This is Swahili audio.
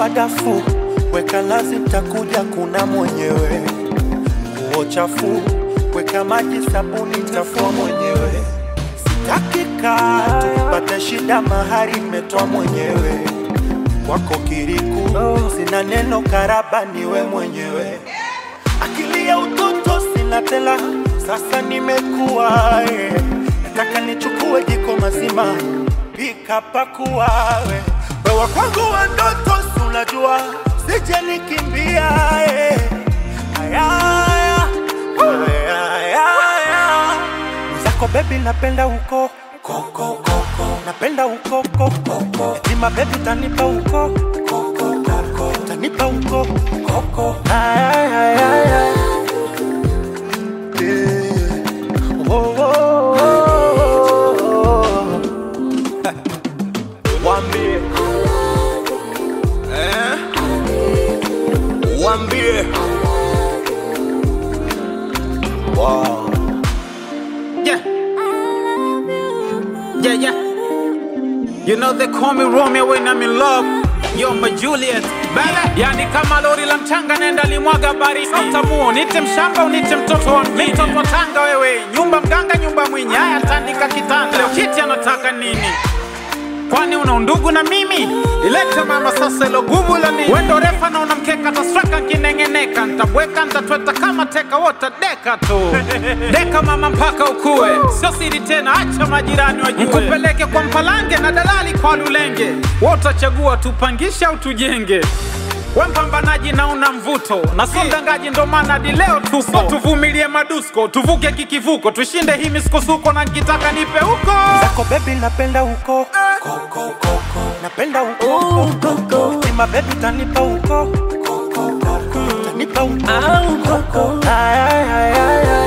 madafu, weka lazi, takuja kuna mwenyewe. Nguo chafu, weka maji, sabuni, tafua mwenyewe. Sitaki kaa tupate shida, mahari metoa mwenyewe. Kwako kiriku, sina neno, karaba niwe mwenyewe. Akili ya utoto sina tela, sasa nimekuwa eh. Nataka nichukue jiko mazima, pika pakua we. Wewa kwangu wa ndoto, si unajua sije nikimbia eh. Aya, aya, aya, aya, aya. Zako baby napenda huko koko koko, napenda huko koko koko. Etima baby tanipa huko koko koko, tanipa huko koko. Aya, aya, aya, aya. Yeah. Oh, oh, oh, oh. Wambie eh? Wambie wow. Yeah. Yeah, yeah. You know they call me Romeo when I'm in love. Yo, my Juliet. Baby. Yani kama lori la mchanga nenda limwaga baridi. Utamuo, nite mshamba unite mtoto wa mjini. Mtoto wa tanga wewe. Nyumba mganga, nyumba mwenye. Haya tandika kitanda. Leo kiti anataka nini? Kwani una undugu na mimi? Ilete mama sasa ilo gubu la nini? Wendo refa na unamkeka tasweka nkinengeneka Ntabweka ntatweta kama teka wota deka tu Deka mama mpaka ukue Sio siri tena acha majirani wajue Nikupeleke kwa mpalange na dalali kwa lulenge Wotachagua tupangishe au tujenge we mpambanaji na una mvuto na sio mdangaji, ndo maana hadi leo tupo. So tuvumilie madusko, tuvuke kikivuko, tushinde hii misukosuko, na nkitaka nipe huko Zako baby napenda huko koko koko, napenda huko koko. Etima baby tanipa huko koko koko, tanipa huko koko. Aya, aya, aya,